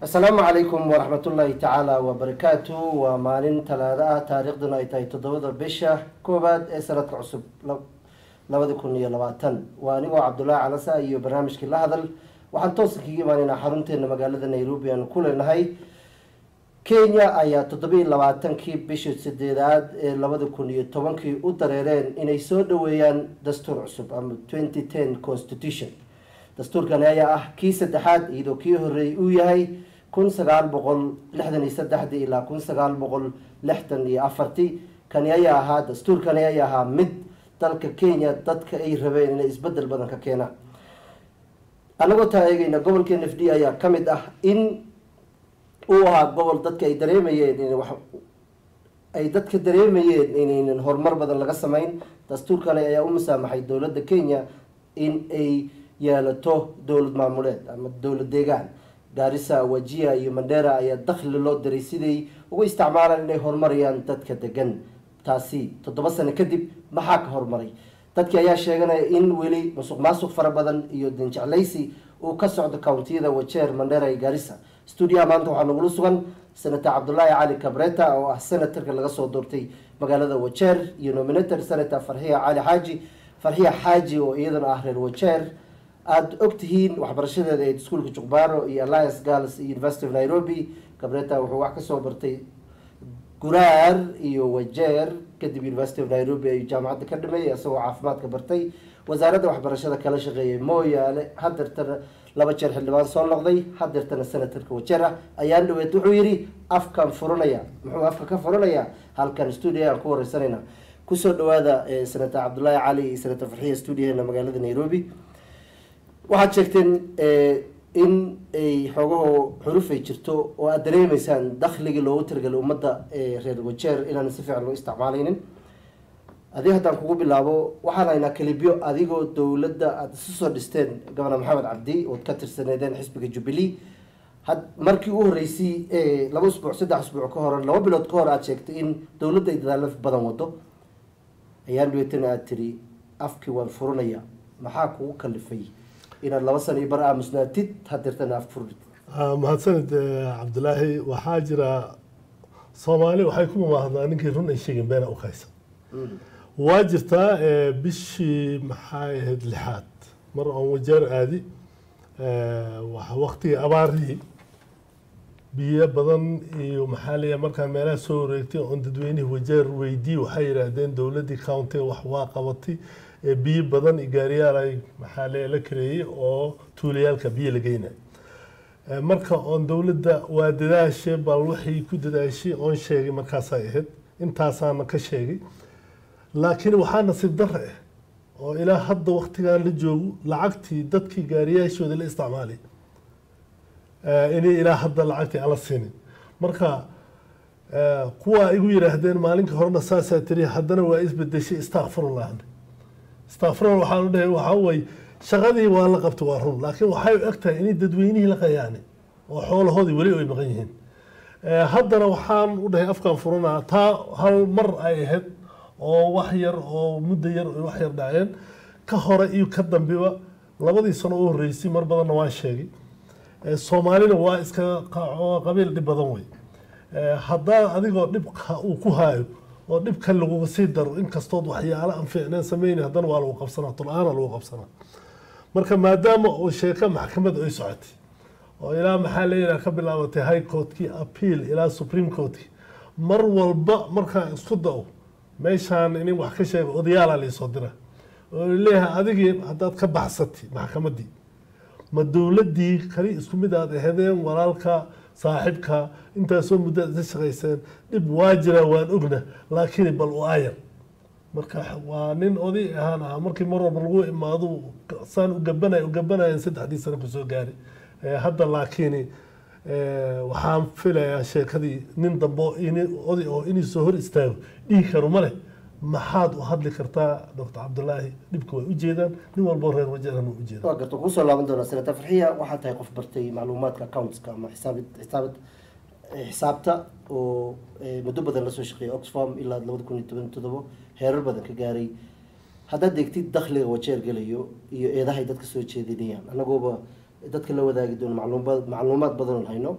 asalaamu calaykum waraxmatullaahi tacaala wabarakaatu waa maalin talaado ah taariikhduna ay tahay toddobada bisha koowaad ee sanadka cusub labadi kun iyo labaatan waa anigoo cabdullaahi calasa iyo barnaamijkii la hadal waxaan toosa kaga imaanaynaa xarunteena magaalada nairobi aan ku leenahay kenya ayaa toddobiiy labaatankii bishii sideedaad ee labadi kun iyo tobankii u dareereen inay soo dhaweeyaan dastuur cusub ama twenty ten constitution dastuurkani ayaa ah kii saddexaad iyadoo kii horeeyay uu yahay kun sagaal boqol lixdan iyo saddexdii ilaa kun sagaal boqol lixdan iyo afartii kani ayaa ahaa dastuurkani ayaa ahaa mid dalka kenya dadka ay rabeen inay isbedel badan ka keenaan anagoo taa eegeyna gobolka n f d ayaa ka mid ah in uu ahaa gobol dadka ay dareemayeen in wax ay dadka dareemayeen inaynan horumar badan laga sameyn dastuurkani ayaa u musaamaxay dowladda kenya in ay yeelato dowlad maamuleed ama dowlad deegaan gaarisa wajia iyo mandera ayaa dakhli loo diray siday ugu isticmaalaan inay horumarayaan dadka degan taasi toddoba sano kadib maxaa ka horumaray dadkii ayaa sheeganaya in weli musuq maasuq fara badan iyo dinjeclaysi uu ka socdo countiyada wajeer mandera iyo gaarisa stuudiyaha maanta waxaa nagula sugan senator cabdulaahi cali cabreta oo ah senatarka laga soo doortay magaalada wajeer iyo nominator senator farxiya cali xaaji farxiya xaaji oo iyadana ah reer wajeer aada ogtihiin waxbarashadeeda ee iskuolka juqbaro iyo alliance girls iyo university of nairobi cabreta wuxuu wax kasoo bartay guraar iyo wajeer kadib university of nairobi ayuu jaamacadda ka dhameeyay isagoo caafimaadka bartay wasaaradda waxbarashada kala shaqeeyay mooyaale hadeertana laba jeer xildhibaan soo noqday hadeertana senatarka wajeer ah ayaan dhaweed wuxuu yihi afkan furanaya muxuu afka ka furanayaa halkan stuudio aan ku wareysanayna kusoo dhawaada senator cabdullaahi cali iyo senator farxiya stuudioheena magaalada nairobi waxaad sheegteen in ay xoogaho xuruf ay jirto oo aada dareemeysaan dakhligii loogu talagalay ummadda reer wajeer inaan si fiican loo isticmaalaynin adig haddaan kugu bilaabo waxaan haynaa kalibyo adigoo dowladda aada isu soo dhisteen gobonor maxamed cabdi ood ka tirsaneedeen xisbiga jubilee had markii u horeysay laba usbuuc saddex usbuuc ka hor laba bilood ka hor aada sheegtay in dowladda ay dadaalo badan wado ayaan dhaweetana aada tiri afkii waan furanaya maxaa kugu kalifay inaad laba sano iyo bar aamusnaatid hadeertana af furdid mahadsanid cabdulaahi waxaa jira soomaali waxay ku mamaahdaan ninkii run ay sheegeen beena u kaysan waa jirtaa bishii maxay ahayd lixaad mar oon wajeer aadi waktigii abaarihii biyo badan iyo maxaa leeyahay markaan meelaha soo wareegtay oon dadweynihii wajeer weydii waxay yidhaahdeen dowladdii countiga wax waa qabatay biyo badan iyo gaariyaal ay maxaa leeyahay la kareeyey oo tuulayaalka biyo la geynayo marka oon dowladda waa dadaashe bal waxay ku dadaashay oon sheegay markaasay ahayd intaasaana ka sheegay laakiin waxaa nasiib darre ah oo ilaa hadda waktigan la joogo lacagtii dadkii gaariyaashooda la isticmaalay inay ilaa hadda lacagtii aan la siinin marka kuwa igu yidhaahdeen maalinka horena saasaa tiri haddana waa isbedeshay istakfirullah istakfirullah waxaan u dhahay waxaa way shaqadii waa la qabtay waa run laakiin waxay u eg tahay inay dadweynihii la qayaanay oo xoolahoodii weli ay maqan yihiin haddana waxaan u dhahay afkaan furanaa taa hal mar ay ahayd oo wax yar oo muddo yar wax yar dhaceen ka hore iyo ka dambiba labadii sano u horreysay mar badanna waan sheegay soomaalina waa iska qabiil dhib badan wey haddaa adigoo dhibka uu ku haayo oo dhibkan laguga sii daro inkastood waxyaalo aan fiicneen sameyni haddana waa lagu qabsanaa tul-aana lagu qabsanaa marka maadaama uu sheeko maxkamad ay socotay oo ilaa maxaa leeyaha ka bilaabatay high courtkii appeal ilaa supreme courtkii mar walba markaan isku da-o meeshaan inin wax ka sheega odayaalaa laisoo dira oo leeyahay adigii haddaad ka baxsatay maxkamaddii ma dowladdii kali isku mid aad ahedeen walaalka saaxibka intaasoo muddo aad ka shaqayseen dhib waa jira waan ogna laakiin bal u ayar marka waa nin oday ahaan ahaa markii mar walba lagu imaado saan u gabanay u gabanayan saddexdii sano kusoo gaari hadda laakiin waxaan filayaa sheekadii nin dambe oday oo inuu soo hor istaago dhihi karo male maxaad u hadli kartaa doctor cabdulaahi dhibka way ujeedaan nin walbo reer wajeeran u ujeeda waa garta kusoo laaban doonaa senator farxiya waxaa tahay qof bartay macluumaadka accountska ama xisaabid xisaabad xisaabta oo muddo badan lasoo shaqeeyay oxfam ilaa labada kun iyo toban todobo heerar badan ka gaaray haddaad degtid dakhliga wajeer gelayo iyo eedahay dadka soo jeedinayaan anagooba dadka la wadaagi doono macluumaad macluumaad badan hayno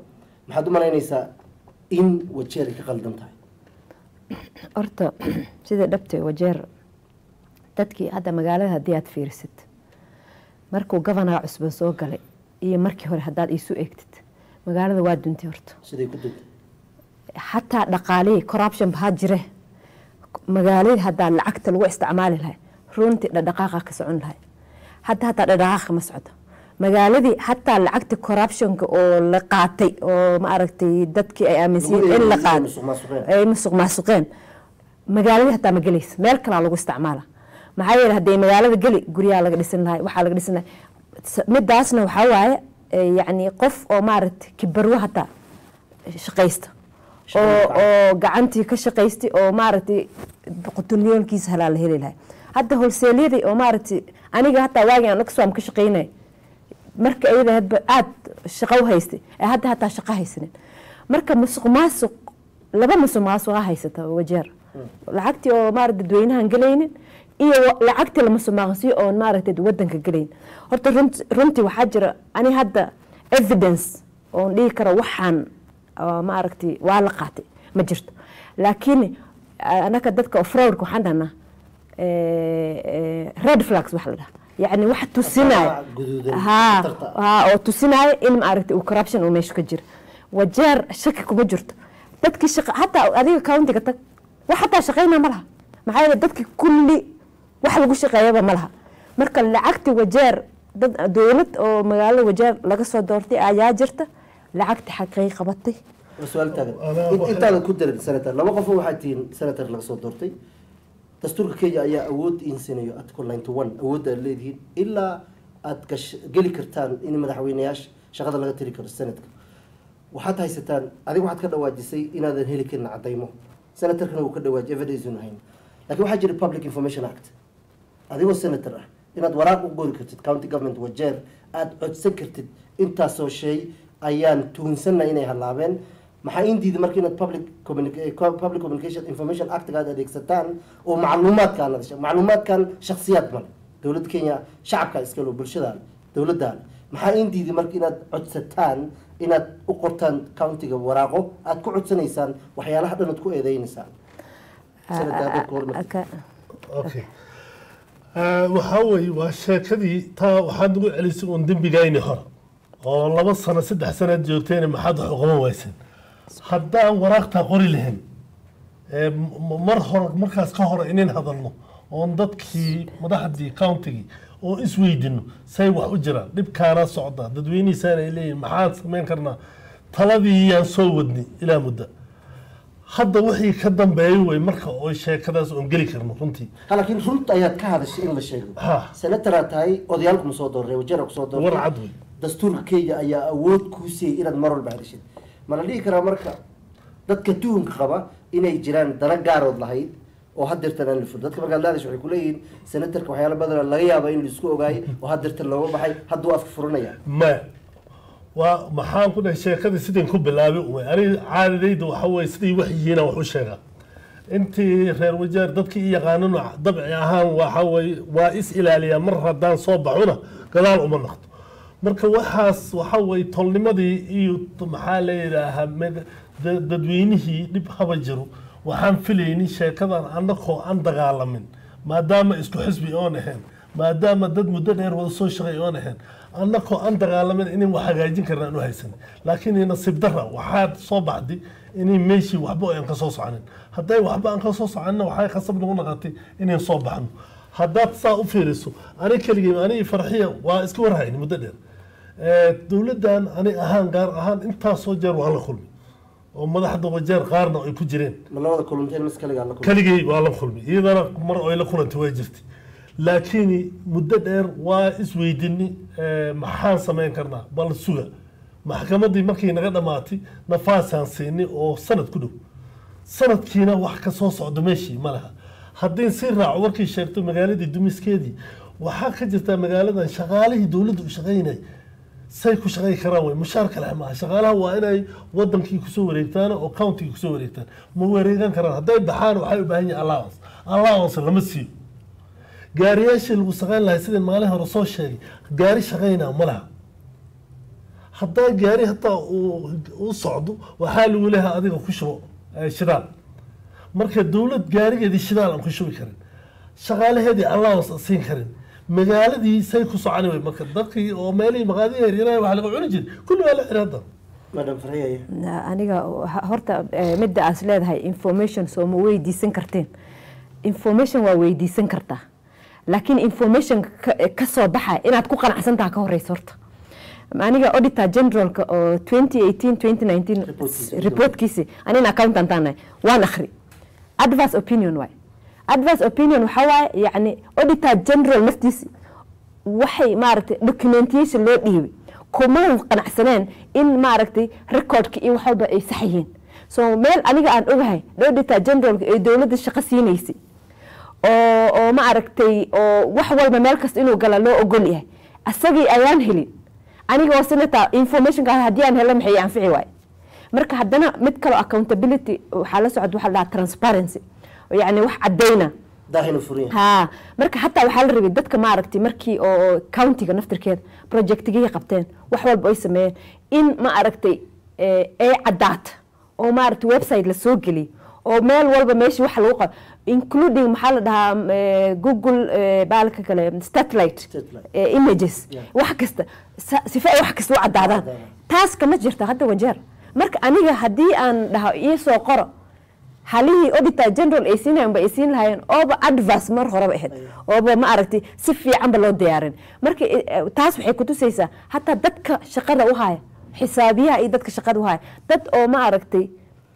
maxaad u malaynaysaa in wajeer ay ka qaldan tahay horta sida dhabta wajeer dadkii hadda magaalada haddii aad fiirisid markuu gofanaha cusban soo galay iyo markii hore haddaad iisu eegtid magaalada waa duntay horta siday ku duntay xataa dhaqaalihii corruption bahaa jire magaaladii haddaa lacagta lagu isticmaali lahay runtii dhadhaqaaqa ka socon lahay hadda hataa dhadhaqaaqa ma socdo magaaladii xataa lacagta corruptionka oo la qaatay oo ma aragtay dadkii ay aaminsan in la qaatay musuqmaasuqeen ay musuq maasuqeen magaaladii hataa ma gelaysa meel kalaa lagu isticmaala maxaa yeele hadday magaalada geli guryaha laga dhisan lahay waxaa laga dhisan lahay S- midaasna waxaa waaye eh, yacni qof oo maaragtay kibarwo hataa shaqaysta oo oo gacantii ka shaqaystay oo maaragtay qutunyoonkiisa halaa la heli lahay hadda holseelyadii oo maaragtay aniga hataa waagii aan oxfam ka shaqaynay marka iyada hadba aada shaqo u haystay ee hadda hataa shaqo haysanin marka musuq maasuq laba musuq maasuqa haysata wajeer lacagtii oo maarata dadweynahan gelaynin iyo wa- lacagtii la musuq maaqsiyo oon maaragtay wadanka gelayn horta runt- runtii waxaa jira ani hadda evidence oon dhihi karo waxaan oo maaragtay waa la qaatay ma jirto laakiin anaka dadka fraudka waxaan dhahnaa red flags wax la dhaha yacni wax tusinaya guduudan ها khatarta ah. ها oo tusinaya in maaragtay uu corruption uu meesha ka jiro wajeer shaki kuma jirto dadkii shaqa hataa adiga countiga tag wax hataa shaqayna ma laha maxaa yeele dadki kulli wax lagu shaqeeyaba ma laha marka lacagti wajeer dad dowlad oo magaalada wajeer laga soo doortay ayaa jirta lacagti xaqay qabatay su-aal taagan Anaa In- waxay- intaadan ku darin senator laba qof waxaa tihiin senator laga soo doortay dastuurka kenya ayaa awood insinayo article ninety one awoodda aad leedihiin ilaa aad gash geli kartaan in madaxweyneyaasha shaqada laga tiri karo senatka waxaad haysataan adiga waxaad ka dhawaajisay inaadan heli karin cadaymo senatorkana uu ka dhawaajiy evidence unu hayn laakiin waxaa jira public information act adigoo senator ah inaad waraaq u qori kartid county government wajeer aada codsan kartid intaasoo shay ayaan tuhunsanna inay halaabeen maxaa in diiday marka inaad public communica- eh, co- public communication information actiga aad adeegsataan oo macluumaadkaan aad hesha- macluumaadkan shakhsiyaad male dowladda kenya shacabka iskale oo bulshadaan dowladaan maxaa in diiday marka inaad codsataan inaad u qortaan countiga waraaqo aad ku codsanaysaan waxyaalaha dhan aad ku eedeynaysaan Senator, hadda ka hormar- Aka- okay Eh, waxaa weeye waa sheekadii taa waxaad nagu celisay uun dembigayni hore oo laba sano saddex sanaad joogteen maxaad wax uqaban wayseen haddaan waraaqtaa qori lahayn eh, m- mar hore markaas ka hore inin hadalno oon dadkii madaxdii countigii oo isweydino say wax u jiraan dhibkaana socda dadweynihiisaan ay leeyihin maxaan samayn karnaa taladii yaan soo wadni ilaa muddo hadda wixii ka dambeeyay way marka oo sheekadaas oon geli karno runtii ha laakiin runta ayaad ka hadashay in la sheego Ha. senataraad tahay odayaalku ma soo doorray wajara ku soo doortay war cad wey dastuurka kenya ayaa awood kuu siiyey inaad mar walba hadashid ma la dhihi karaa marka dadka tuhunka qaba inay jiraan dana gaarood lahayd oo hadeertan aan la fur dadka markaad laadash waxay kuleeyihiin senatarka waxyaala badan laga yaaba in laisku ogaayay oo hadeertan looga baxay hadduu afka furanaya maya waa maxaan ku dhahay sheekadii sidin ku bilaabay umay aniga caadadayda waxa weye siday wax yihiina wax u sheegaa intii reer wajeer dadkii i yaqaanano dabci ahaan waxa weye waa is ilaaliyaa mar haddaan soo baxuna gadaal uma naqdo marka waxaas waxa weye tolnimadii iyo maxaa la yidhaahaa med- da- dadweynihii dhib haba jiro waxaan filaynin sheekadan annakoo aan dagaalamin maadaama isku xisbi oon ahayn maadaama dad muddo dheer wada soo shaqay oon ahayn annakoo aan dagaalamin inay wax hagaajin karna aan u haysan laakiin nasiib dara waxaa soo baxday inay meeshii waxba aan ka soo soconin hadday waxba aan ka soo soconina waxay khasab nagu naqatay inayn soo baxno haddaad saa u fiiriso ani keligii ani farxiya waa iska warhayn muddo dheer Eh, dowladdan ani ahaan gaar ahaan intaasoo jeer waan la kulmay oo madaxda wajeer qaarna ay ku jireen ma labada kulunteen mis kaligaa la kulmay keligay waa la kulmay iyadana mar ay la kulantay waa jirtay laakiin muddo dheer waa isweydini eh, maxaan samayn karnaa bal suga maxkamaddii markay naga dhammaatay nafaasaan siinay oo sanad ku dhow sanadkiina wax ka soo socdo meeshii ma laha haddii si raaco warkay sheegto magaaladii dumiskeedii waxaa ka jirtaa magaaladan shaqaalihii dowladda u shaqaynay say ku shaqayn karaan way mushaar kale maaha shaqaalaha waa inay wadankii kusoo wareegtaan oo countigii kusoo wareegtaan ma wareegan karaan hadday baxaan waxay u baahan yihin allowance allowance lama siiyo gaariyaashii lagu shaqayn lahay sidii maalin hore soo sheegay gaari shaqaynaa ma laha haddaa gaari hataa uu u socdo waxaa lagu leeyahay adiga ku shubo eh, shidaal marka dowlad gaarigeedii shidaal aan ku shubi karin shaqaalaheedii allowance aan siin karin magaaladii say ku soconi wey marka dadkii oo meelihii maqaadihi yaryaraha wax laga cuni jiray kulli waa la xiray hadda madam farxiya Na- aniga ha- horta eh, midda aas leedahay information soo ma weydiisan karteen information waa weydiisan kartaa laakiin information ka- eh, ka soo baxa inaad ku qanacsantaha ka horeysa horta aniga auditor generalka oo 2018 2019 Reportkiisa. reportkiisi anina accountant aan nahay waan akhri advice opinion waay advice opinion waxaa waaye yacni auditor general naftiisi waxay maaragtay documentation loo dhiibay kuma qanacsaneen in maaragtay recordka iyo wax walba ay sax yihiin so meel aniga aan ogahay auditor generalka ee dowladda shaqo siinaysay oo oo ma aragtay oo wax walba meel kasta inuu gala loo ogol yahay asagii ayaan helin aniga oo senator informationka haddii aan helo maxay anfici waay marka haddana mid kaloo accountability waxaa la socda waxaa la dhahaa transparency oo yacni wax caddayna daahinu furan yahay ha marka xataa waxaa la rabay dadka maaragtay markii oo countiga naftirkeeda projectigihii qabteen wax walba ay sameeyeen in ma aragtay eh, ay caddaata oo maaragtay website la soo geliyay oo meel walba meesha wax lagu qabo including maxaa la dhahaa mm, eh, google eh, baalka kale satellite Satellite. eh, images Yeah. wax kasta sa- sifa ay wax kasta u caddaadaan caddaadaan. taas kama jirta hadda wajeer marka aniga haddii aan dhaho ii soo qoro halihii auditor general ay siinayan ba ay siin lahaayeen ooba advice mar horeba ahayd ooba ma aragtay si fiicanba loo diyaarin marka eh, eh, taas waxay kutusaysaa hataa dadka shaqada u haya xisaabiyaha iyo dadka shaqada u haya dad oo ma aragtay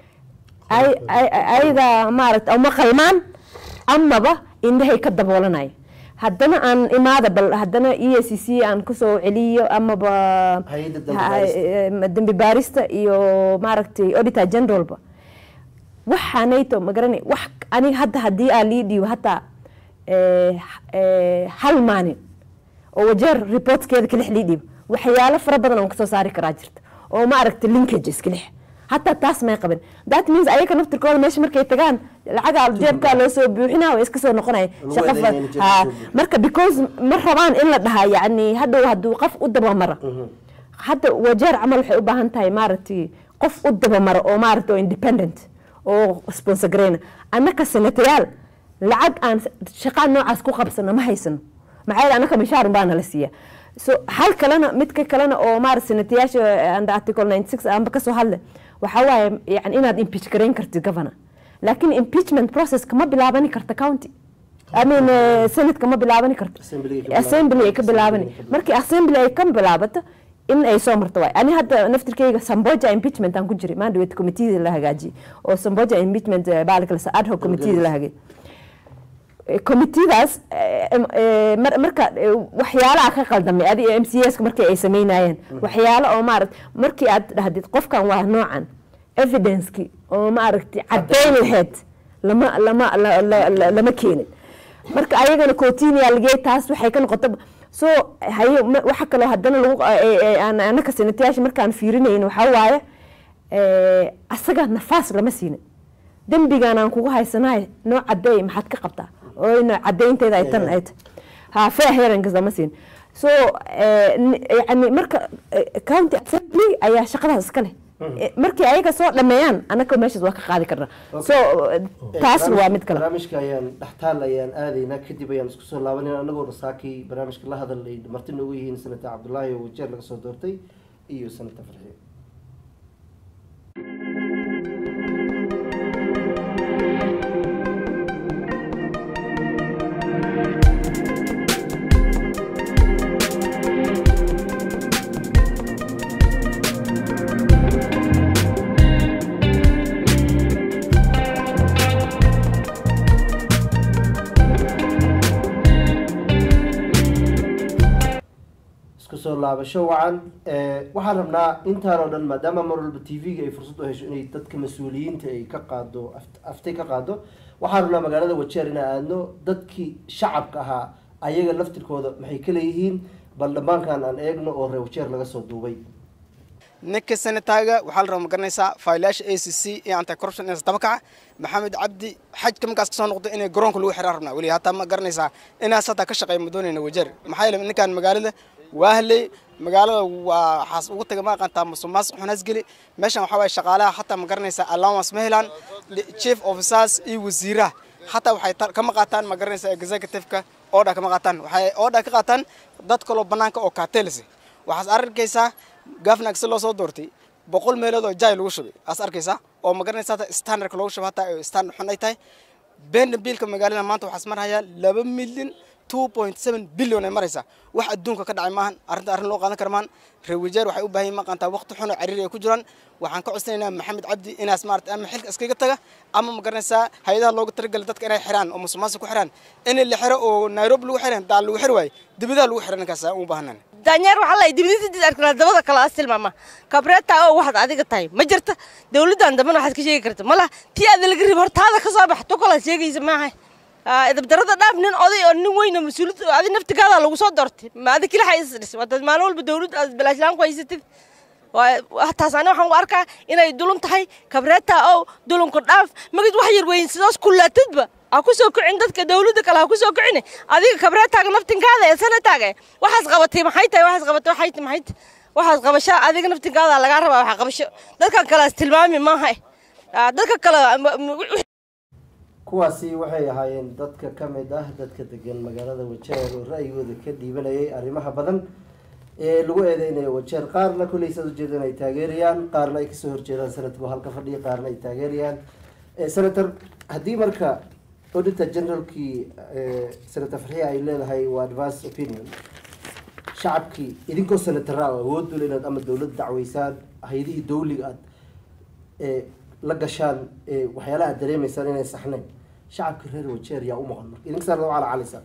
ay- ay- ay- ayada maaragtay ama qalmaan amaba indhahay ka daboolanaya haddana aan imaada bal haddana e c c aan kusoo celiyo amaba Hay'adda dambi ha- baarista. eh, dambi baarista iyo maaragtay auditor generalba waxaanayto magarana wax aniga hadda haddii aan lii dhiibo hataa eh, eh, hal maalin oo wajeer reportskeeda kalix lii dhiibo waxyaalo fara badan oon kasoo saari karaa jirta oo ma aragta linkages kalix hataa taas may qabin that means ayaga naftirkooda meesha markay tagaan lacaga jeebkaa loo soo buuxinaa way iska soo noqonaya Lagu shaqo fa- eedeynaya in jeebka ha, soo buuxiyo. marka because ma rabaan in la dhahaa yani hadhow hadduu qof u dabamara hadda wajeer camal waxay u baahan tahay maaragtay qof u dabamara oo maaragtay oo independent oo sponsor gareyna annaka senatayaal lacag aan shaqaa noocaas ku qabsano ma haysano maxaa yeele annaka mishaar baa nala siiya so hal kalena midka kalena oo maarata senatayaasha under article 96 aanba kasoo hadle waxaa waaye yani inaad impeach gareyn kartid governor laakiin impeachment process kama bilaabani karta county I mean, eh, senate kama bilaabani karto Assembly ay ka assembly ay ka bilaabani Assembly ay ka markii assembly ay ka bilaabato in ay soo marto waay ani hadda naftirkeyga samboja impeachment aan ku jiray mandate committeeda la hagaajiyey oo samboja impeachment eh, baalka la ad hoc committeeda la hagaajiyey Eh, committeedaas eh, em- eh, mar- marka eh, waxyaalaha ka qaldamay adi m c s markii ay sameynayeen waxyaalo oo maaragt markii aad dhahdid qofkan waa noocan evidenceki oo maaragtay caddayn laheyd lama lama la- la- la- lama keenin marka ayagana cotinia lagey taas waxay ka noqota so haye ma- waxa kaloo haddana lagu eh, eh, aan- anaka senatayaasha markaan fiirinayn waxaa waaye eh, asaga nafaas lama siinin dembigan aan kugu haysanahay noo cadeey maxaad ka qabtaa oo ina cadeynteeda ay tan ay tahay ha fair hearings lama siin so eh, ni- yani marka eh, county assembly ayaa shaqadaas iska leh Eh, markii ayaga soo dhameeyaan annaka meeshaas waa ka qaadi karnaa so eh, taas waa mid kale barnaamijka ayaan dhextaal ayaan aadaynaa kadib ayaan isku soo laabanayna anagoo rasaakii barnaamijka la hadalay marti noogu yihiin senator cabdullaahi oo wajeer laga soo doortay iyo senator farxiye isku soo laabasho wacan Eh, waxaan rabnaa intaan oo dhan maadaama mar walba t v-ga ay fursad u hesho inay dadka mas-uuliyiinta ay ka qaado aft- aftay ka qaado waxaan rabnaa magaalada wajeer inaan aadno dadkii shacabka ahaa ayaga laftirkooda maxay ka leeyihiin bal dhammaankan aan eegno oo reer wajeer laga soo duubay ninka senataaga waxaa la rabaa ma garanaysaa faylaasha a c c iyo anti corruption ee dabakaca maxamed cabdi xajka markaas kasoo noqdo inay garoonka lagu xiraan rabnaa weli hataa ma garanaysaa inaas hataa ka shaqeeya ma doonayna wajeer maxaa yeele ninkan magaalada waahley magaalada waa waxaas ugu taga ma aqaantaa musuqmaasuq xunaas geli meeshan waxaa waaye shaqaalaha xataa ma garanaysaa allowance ma helaan chief officers iyo wasiiraha xataa waxay ta- kama qaataan ma garanaysaa executive-ka order kama qaataan waxay order ka qaataan dad kaloo bannaanka oo kaatelisa waxaas arkaysaa gafnak si loo soo doortay boqol meelood oo jay lagu shubay aas arkaysaa oo ma garanaysaa hata standardka loogu shubay hataa ay standard xun ay tahay beenda biilka magaalada maanta waxaas marhayaa laba milyan two point seven billion ay maraysaa wax adduunka ka dhacay maahan arrinta arrin loo qaadan kara maahan reer wajeer waxay u baahan yihin maqantaa waqti xun oo cariiri ay ku jiraan waxaan ka codsanaynaa maxamed cabdi inaas maarata ama xilka iskaga taga ama ma garanaysaa hay-adaha looga talagalay dadka inay xiraan oo musuqmaasuq ku xiraan in la xiro oo nairobi lagu xiran daal lagu xiri waayo dibadaha lagu xiro ninkaas aan u baahanaan daanyeer waxaa la dibadii arkana dabada kale as tilmaama kabreeta oo waxaad adiga tahay ma jirta dawladdan dambena waxaad ka sheegi karta malaha tii aada laga rib hortaada ka soo bax tu kalaad sheegaysa maaha idabdarada dhaaf nin oday oo nin weyn oo mas-uuliyad adi naftigaada lagu soo doortay ma adi kelixa is dhis waad maalin walba dawladda aad balaashlaan ku haysatid taas ani waxaan u arkaa inay dulun tahay kabreeta oo dulunku dhaaf magid wax yar weyn sidaas kulaatidba ha ku soo kicin dadka dawladda kale ha ku soo kicin adiga kabreetaaga naftinkaada ee sanataaga waxaas qabatay maxay tahay waxaas qabatay waxay tahay maxay tahay waxaas qabasho adiga naftinkaada lagaa rabaa waxa qabasho dadkan kale as tilmaami maaha dadka kale kuwaasi waxay ahaayeen dadka ka mid ah dadka degan magaalada wajeer oo ra'yigooda ka dhiibanayay arrimaha badan ee lagu eedeynayo wajeer qaarna kolley saad ujeedaan ay taageerayaan qaarna ay kasoo horjeedaan sanadku halka fadhiya qaarna ay taageerayaan senator haddii marka auditor generalkii senator farxiya ay leedahay waa advance opinion shacabkii idinkoo senatara oo awood dul inaad ama dowladda dacweysaan hay-adihii dawliga aad la gashaan waxyaalaha aad dareemaysaan inay saxnayn shacabka reer wajeer yaa u maqan marka idinka saarna cala calisa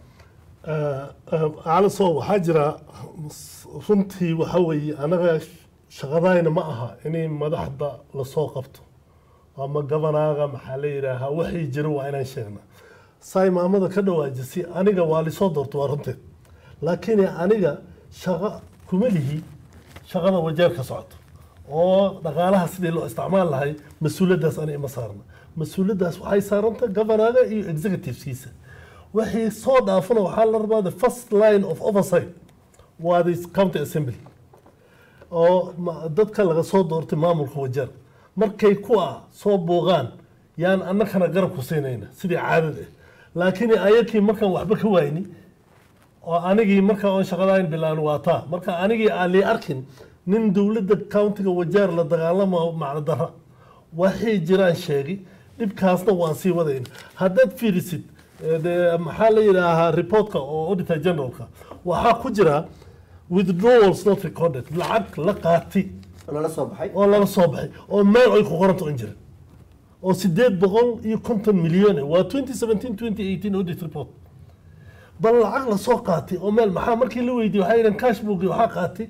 caliso waxaa jira runtii waxa weeye anaga shaqadayna ma aha inay madaxda lasoo qabto ama gabanaaga maxaa la yidhaahaa waxay jira waa inaan sheegna saay maamada ka dhawaajisay aniga waa lisoo doorto waa runteed laakiin aniga shaqo kuma lihi shaqada wajeer ka socoto oo dhaqaalaha sidii loo isticmaal lahay mas-uuliyaddaas ani ima saarna mas-uuliyaddaas waxay saaranta governaga iyo executiveskiisa wixii soo dhaafana waxaa la rabaa the first line of oversight waa the county assembly oo dadka laga soo doortay maamulka wajeer markay kuwa soo booqaan yaan annakana garab ku siinayna sidii caadada ah laakiin ayakii markaan waxba ka waayni oo anigii markaa oon shaqadayn bilaan waa taa marka anigii aan lii arkin nin dowladda countiga wajeer la dagaalamo macno dara waxay jiraan sheegi dhibkaasna waan sii wadayna haddaad fiirisid de maxaa la yidhaahaa reportka oo auditor generalka waxaa ku jira withdrawals not recorded lacag la qaati lala soo baxay oo laga soo baxay oo meel ay ku qoranta un jirin oo sideed boqol iyo konton milyan waa twenty seventeen twenty eighteen audit report bal lacag lasoo qaatay oo meel maxaa markii la weydiiyey waxay yidhahan cashbook waxaa qaatay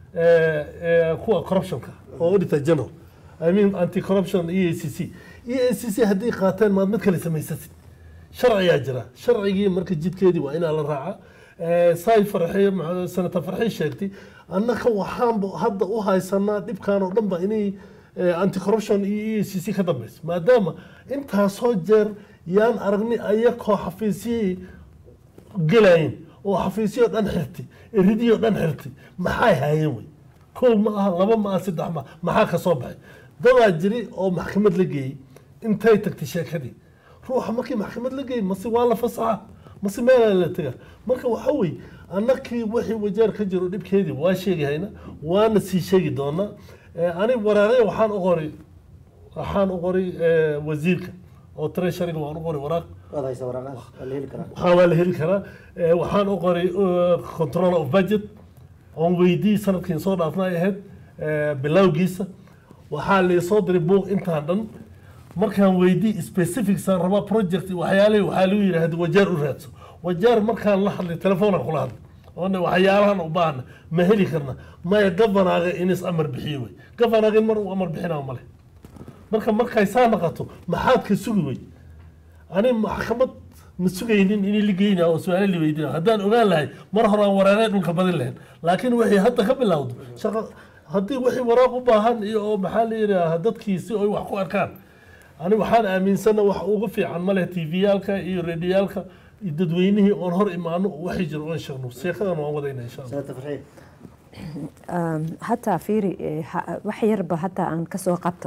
kuwa corruptionka oo auditor general i mean anti corruption e a c c e a c c haddii qaateen maad mid kale samaysasid sharciyaa jira sharcigii marka jidkeedii waa inaa la raaca saay farxi sanata farxi sheegtay annaka waxaan hadda u haysanaa dhibkan oo dhan ba inay anti corruption iyo e c c ka dambeyso maadaama intaasoo jeer yaan aragni ayakoo xafiisyihii gelayin oo xafiisyo dhan xirtay eridiyoo dhan xirtay maxay haayeen wey kow ma aha laba ma aha saddex ma maxaa ka soo baxay dadaa jiri oo maxkamad la geeyey intay tagtay sheekadii ruuxa markii maxkamad la geeyey mase waa la fasaxa mase meelaa la tega marka waxa weeye annakii wixii wajaar ka jiro dhibkeedii waa sheegi hayna waana sii sheegi doonaa ani waraaqe waxaan u qoray waxaan u qoray wasiirka oo treasuryga waan u qoray waraaq waad haysa waraaqaas waa la heli karaa waxaa waa la heli karaa waxaan u qoray control of budget oon weydii sanadkiin soo dhaafna ay ahayd bilowgiisa waxaa laysoo diray buuq intaan dhan markaan weydii specificsaan rabaa project waxyaalihii waxaa lagu yidhaahda wajaar u raadso wajaar markaan la hadlay telefoonaan kula hadlay oona waxyaalahan u baahna ma heli karna maya gabanaaga inis amar bixiyo wey gabanaaga in mar uu amar bixinaa male marka markay saa naqato maxaad ka sugi wey ani maxkamad ma sugaynin inay la geynaa oo su-aalo la weydina haddaan ogaan lahay mar hore aan waraaqee dhulka badin lahayn laakiin waxay hadda ka bilowdo shaqa haddii wixii waraaq u baahan iyo oo maxaa la yidhaaha dadkii si ay wax ku arkaan ani waxaan aaminsana wax ugu fiican ma leh tviyaalka iyo radiyaalka iyo dadweynihii oon hor imaano waxay jiro oon sheegno sheekadan waan wadayna insha allah sanata farxiya Um, hataa fiiri eh, ha- wax yarba hataa aan kasoo qabto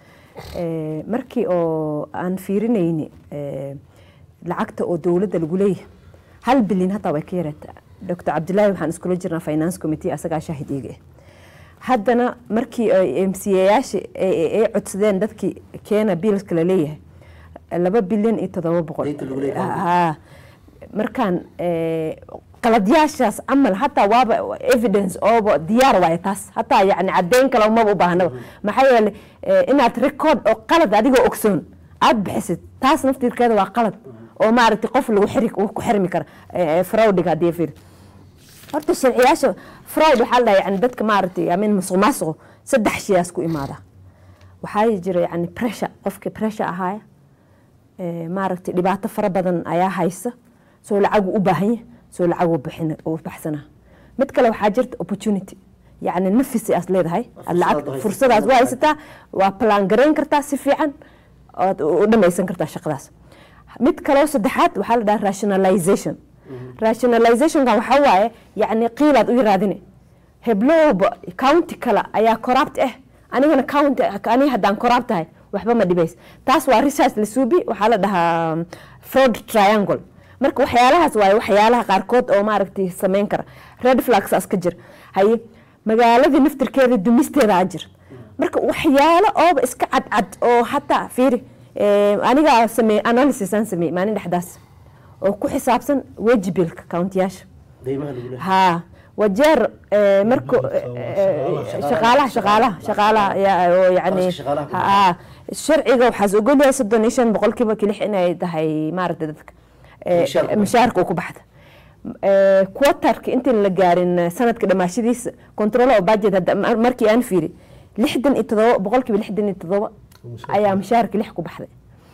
Eh, markii oo aan fiirinayni eh, lacagta oo dowladda lagu leeyahay hal bilyan hataa way ka yareeta dr cabdilaahi waxaan iskula jirnaa finance committee asagaa shaahid iiga ah haddana markii ay mcayaasha ay codsadeen dadkii keena biilska la leeyahay laba bilyan iyo todoba boqol Deynta lagu leeyahay. Ha. markaan eh, qaladyaashaas camal hataa waaba evidence ooba diyaar waaye taas hataa yani cadeyn kale umaba u baahnaba maxaa yeele eh, inaad record oo qalad adigoo ogsoon aad bixisid taas naftirkeeda waa qalad oo maaragtay qof lagu xiri uu ku xirmi kara eh, eh, fraudiga haddii fir horta sharciyaasha fraud waxaa la dhahaa yani dadka maaragtay amin musuq maasuqo saddex shayaas ku imaada waxaa jira yani pressure qofkii pressure ahaaya Eh, maaragtay dhibaato fara badan ayaa haysa soo lacagu u baahan yahay soo lacagu bixin u baxsana mid kale waxaa jirta opportunity yacni nafisi aad leedahay aad lacag haysataa. fursadaas waa haysataa waa plan garayn kartaa si fiican ood u dhamaysan kartaa shaqadaas mid kaleo saddexaad waxaa la dhaha rationalization rationalizationka waxaa waaye yacni qiilaad u yaraadine heblowba county kale ayaa corrupt ah anigana county aniga haddaan corrupt tahay waxba ma dhibays taas waa research la suubi waxaa la dhahaa um, fraud triangle marka waxyaalahaas waaye waxyaalaha qaarkood oo maaragtay sameyn kara red flagsaas ka jir haye magaaladii naftirkeeda dumisteeda a jir marka waxyaalo ooba iska cadcad oo hataa fiiri eh, anigaa sameey analysis aan sameeyey maalin dhexdaas oo ku xisaabsan wejibilka countiyaasha deymaha lagu leeyahay ها وجر آه، مركو شغالة. شغاله شغاله شغاله يا- يعني خلاص شغالة كلها. ها sharciga waxaas ogol yahay soddon iyo shan boqolkiiba kilix inay tahay maaragta dadka eh, Mishaarka. mishaarka uu ku baxda quatarka intaan la gaarin sanadka dhamaashadiisa control oo budget hadda mar- markii aan fiiri lixdan iyo todoba boqolkiiba lixdan iyo todoba Mishaarka. ayaa mishaarka lix ku baxday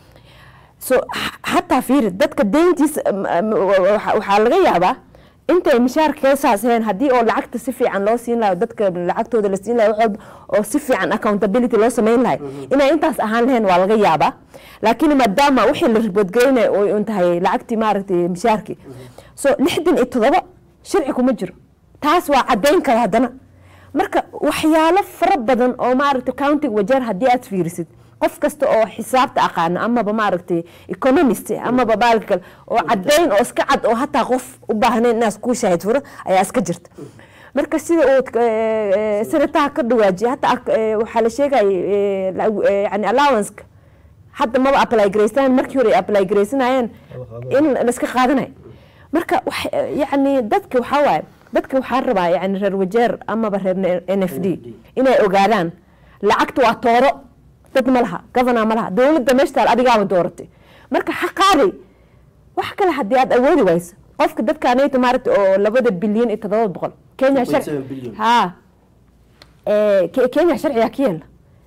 so h- hataa fiiri dadka deyntiisa m- m- waxa- waxaa laga yaabaa intay mishaarka saas heen haddii oo lacagta si fiican loo siin lahayo dadka lacagtooda la siin lahayo wax walba oo si fiican accountability loo sameyn lahay inay intaas ahaan lahayn waa laga yaabaa laakiin maadaama wixii la riboodgeynay oo un tahay lacagtii maaragtay mishaarkii so lixdan iyo todoba sharci kuma jiro taas waa cadeyn kara haddana marka waxyaalo fara badan oo maaragtay countiga wajeer haddii aad fiirisid qof kasta oo xisaabta aqaano amaba maaragtay economist amaba baalka kale oo cadeyn oo iska cad oo hataa qof u baahnayn inaas kuu shaahid furo ayaa iska jirta marka sida uu eh, eh, sanataha ka dhawaajiya hataa eh, waxaa la sheegaya eh, la- eh, yani allowanceka hadda maba apply garaysanayaan markii hore ay apply garaysanayeen in laiska qaadanayo marka wax- yacni dadka waxaa waaye dadka waxaa rabaa yani reer wajeer amaba reer n f d inay ogaadaan lacagta waa tooro dad ma laha governor ma laha dowladda meesha taal adigaaba dooratay marka xaqaadi wax kale haddii aad awoodi wayso qofka dadka anayta maaragta oo labada bilyan iyo todoba boqol kenya 2.7 billion. ha Eh, Ke- kenya sharcigaa ka yeela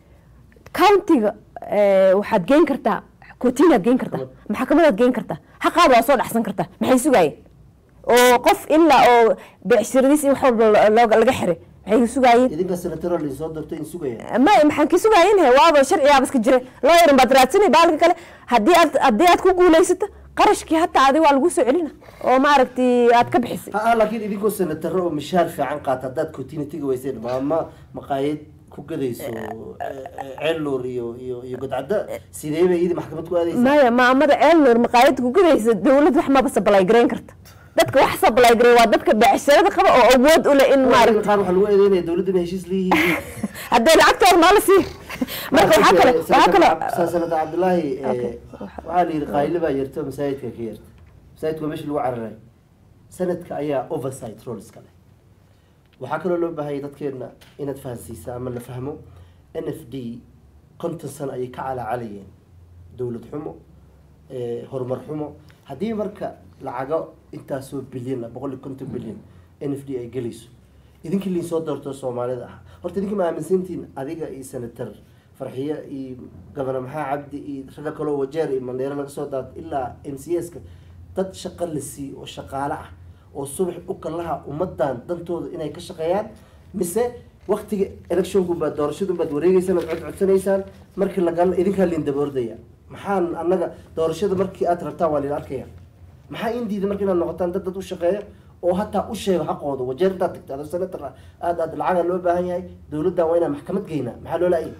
countiga eh, waxaad geyn kartaa kotinaad geyn kartaa maxkamadaad geyn kartaa xaqaada waa soo dhacsan kartaa maxay sugaayeen oo qof ilaa oo becshiradiis iyo wax walba lo- looga- laga xiray maxay sugaayeen idinka senataro lain soo doortay in sugaya ma maxaan ka sugaayeen he waaba sharcigaaba iska jira loo yaran baad raadsanay baalka kale haddii aad haddii aad ku guulaysato qarashkii hataa adi waa lagu soo celina oo maaragtay aad ka bixisay ha ah laakiin idinkoo senataro oo mishaar fiican qaata haddaad continuitiga weyseen maama maqaayad ku gadayso ceelloor iyo iyo iyo godcadda sidee bay iyadii maxkamad ku aadaysaa maya maamada ceelnoor maqaayad ku gudaysa dowlad wax maba sablay garayn karta dadka wax sablay garay waa dadka becsharada qaba oo awood u leh in maaragta maaragta qaar waxaa lagu eedeynaya dowladda inay heshiis leeyihiin hadday lacagta hor maala sii marka waxaa kale waxaa kale sanada cabdilaahi eh, Okay. waxaa la yidhi qaayli baa yerto masaajidka ka yerta masaajidka waa meesha lagu cararay sanadka ayaa oversight roleska leh waxaa kaloo loo baahayay dadkeena inaad fahansiisa ama la fahmo n f d konton sano ayay ka calaacalayeen dowlad xumo eh, horumar xumo haddii marka lacago intaasoo bilyan ah boqol iyo konton bilyan n f d ay gelayso idinkii liin soo doorto soomaalida ah horta idinka ma aaminsantihiin adiga iyo senator farxiye iyo gobernor maxaa cabdi iyo ragga kaloo wajeer iyo mandheero laga soo daad ilaa m c s ka dad shaqo la siiyo oo shaqaale ah oo subax u kalaha ummadan dantooda inay ka shaqeeyaan mise waktiga electionku baad doorashadu baad wareegeysaan ood cod codsanaysaan markii lagala idinkaa liin daba ordaya maxaan annaga doorashada markii aad rabtaan waa liin arkaya maxaa in diida marka inaad noqotaan dad dad u shaqeeya oo hataa u sheego xaqooda wajeer intaad tagta adoo senator ah aad aad lacaga loo baahan yahay dowladdan waa inaan maxkamad geynaa maxaa loo laayay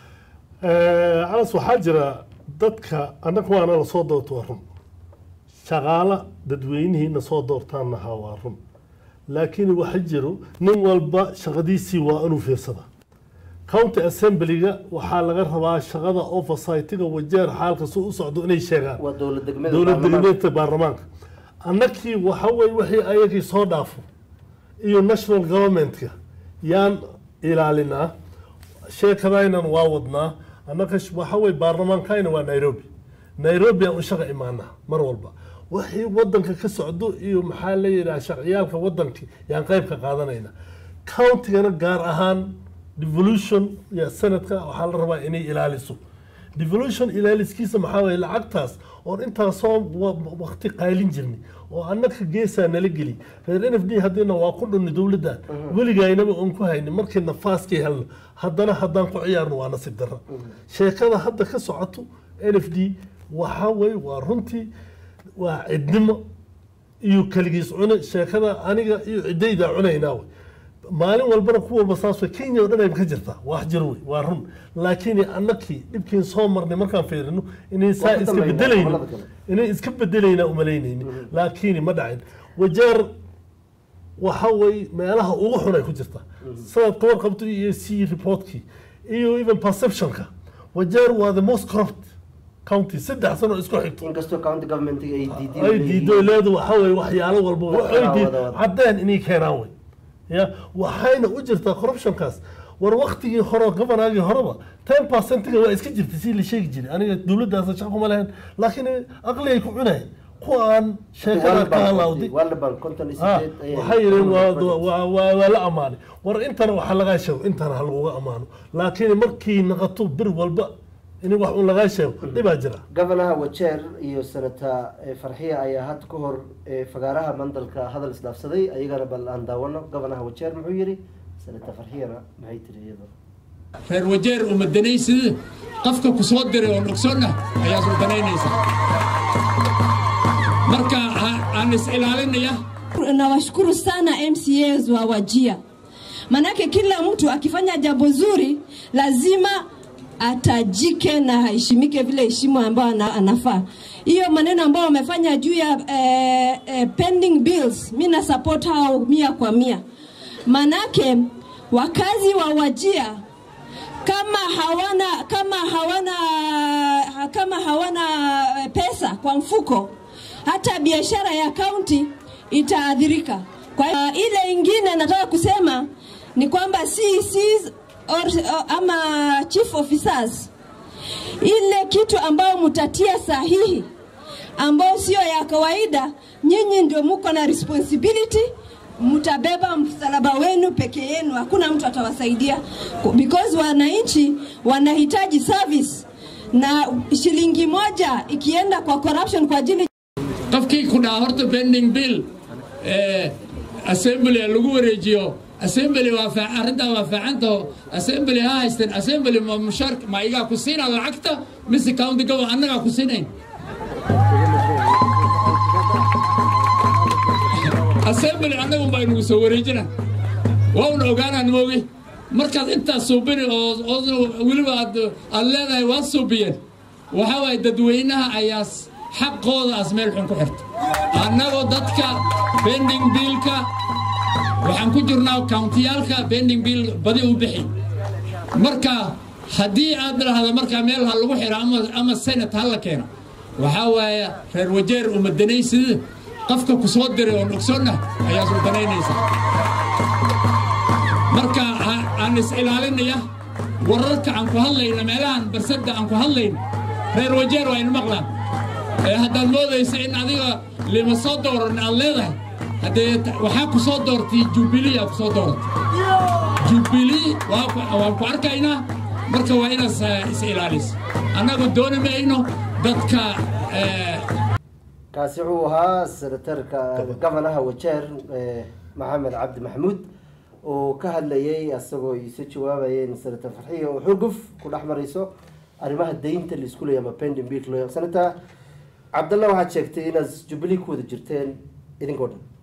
calas waxaa jira dadka annaga waana la soo doorto waa run shaqaala dadweynihiina soo doortaanna ha waa run laakiin waxa jiro nin walba shaqadiisii waa inuu fiirsada county assemblyga waxaa laga rabaa shaqada oversightiga wajeer xaalka si u socdo inay sheegaan waa dowlad degmada dowlad baarlamaanka. degmeedka baarlamaanka annakii waxa weye wixii ayagii soo dhaafo iyo national governmentka yaan ilaalinaa sheekadaynan waa wadnaa annaka sh- waxa weye baarlamaankayna waa nairobi nairobi aan u shaqa imaanaa mar walba wixii wadanka ka socdo iyo maxaa la yidhaha sharciyaalka wadankii yaan qayb ka qaadanayna countigana gaar ahaan devolution ya sanadka waxaa la rabaa inay ilaaliso devolution ilaaliskiisa maxaa waye lacagtaas oon intaasoo wa- waqti qaylin jirnay oo annaka geesaa nala geli reer n f d haddiina waa ku dhunni dowladdan weligaynaba oon ku hayni markii nafaaskii helno haddana haddaan ku ciyaarno waa nasiib darra sheekada hadda ka socoto n f d waxaa weye waa runtii waa cidnimo iyo kaligiis cune sheekada aniga iyo ciddayda cunaynaa wey maalin walbana ku walba saas wey kenya oo dhan ay ka jirtaa wax jir wey waa run laakiin annakii dhibkiin soo marnay markaan fiirino inay saa Waa ka iska dambeynaa bedelayno gobollada kale. inay iska bedelaynaa umalaynayni laakiin ma dhacin wajeer waxa way meelaha ugu xun ay ku jirta sidaad ka warqabto iyo c reportkii iyo even perceptionka wajeer waa the most corrupt county saddex sano isku xigto inkastoo county governmentiga ay diideen ay diido leedu waxa weye waxyaalo walba waxay wada, diid wada, wada. caddeen inay keenaan wey ya waxayna u jirtaa corruptionkaas war waktigii hore governaagii horeba ten percentiga waa iska jirtay si la sheegi jiray aniga dowladdaas shaqo kuma lahayn laakiin aqligay ku cunayeen kuwa aan sheekada ka halawday walaban konton iyo Ah, sideed ayay- waxay yidheen waa waa- waa waa la ammaanay war intana waxaa lagaa sheego intana ha laguga ammaano laakiin markii naqato bir walba in wax un lagaa sheego dhibaa jira gofanaha wajeer iyo senata eh, farxiya ayaa had ka hor eh, fagaaraha mandalka hadal isdhaafsaday ayagana bal aan daawano gofanaha wajeer muxuu yidhi senata farxiyana maxay tiri iyadoo reer wajeer umadanaysida qofka ku soo diray oo nogsoonna ayaa sultanaynaysa marka ha- aan is ilaalinaya nawashukuru sana MCAs wa Wajia, manake kila mtu akifanya jambo zuri lazima atajike na aheshimike vile heshima ambayo ana, anafaa. Hiyo maneno ambayo wamefanya juu ya eh, eh, pending bills, mi na support hao mia kwa mia, manake wakazi wa Wajia kama hawana kama hawana kama hawana eh, pesa kwa mfuko, hata biashara ya kaunti itaadhirika. Kwa hiyo uh, ile ingine nataka kusema ni kwamba CCs or, or, ama chief officers, ile kitu ambayo mtatia sahihi ambayo sio ya kawaida, nyinyi ndio muko na responsibility mtabeba msalaba wenu peke yenu, hakuna mtu atawasaidia because wananchi wanahitaji service, na shilingi moja ikienda kwa corruption kwa ajili qofkii ku dhaha horta pending bill eh, assembly lagu wareejiyo assembly waa fa- arrintaa waa fiicantaho assembly ha haysteen assembly ma mushaar ma igaa ku siinaa lacagta mise county government annagaa ku siinayn assembly annagun baa inugu soo wareejina waa una ogaanaan moogi markaad intaas suubini oo oo weliba aad aad leedahay waa suubiyeen waxaa waaye dadweynaha ayaa s- xaqooda as meel xun ku xirta annagoo dadka bending biilka waxaan ku jirnaa countiyaalka bending biil badi u bixi marka haddii aad dhahda markaa meel ha lagu xiro ama, ama senate ha la keeno waxaa waaye reer wajeer umadanaysida qofka ku soo diray oo nogsoonna ayaa sultanaynaysa marka ha- aan is ilaalinaya wararka aan ku hadlayna meelahan barsadda aan ku hadlayna reer wajeer waa ina maqlaan ee haddaad moodaysa in adiga lima soo dooran aad leedahay haddee t- waxaa ku soo doortay jubilee aa ku soo dooratay jubilee waa ku- waan ku arkaynaa marka waa inaad is- is ilaaliso annagu dooni mayno dadka eh, kaasi wuxuu ahaa senatarka gofanaha wajeer eh, maxamed cabdi maxamuud oo ka hadlayay asagoo isu jawaabayeen senator farxiya oo xurguf ku dhex marayso arrimaha daynta la isku leeyahay ama pending bill loo senator cabdalla waxaad sheegtay inaad jubilee ku wada jirteen idinkoo dhan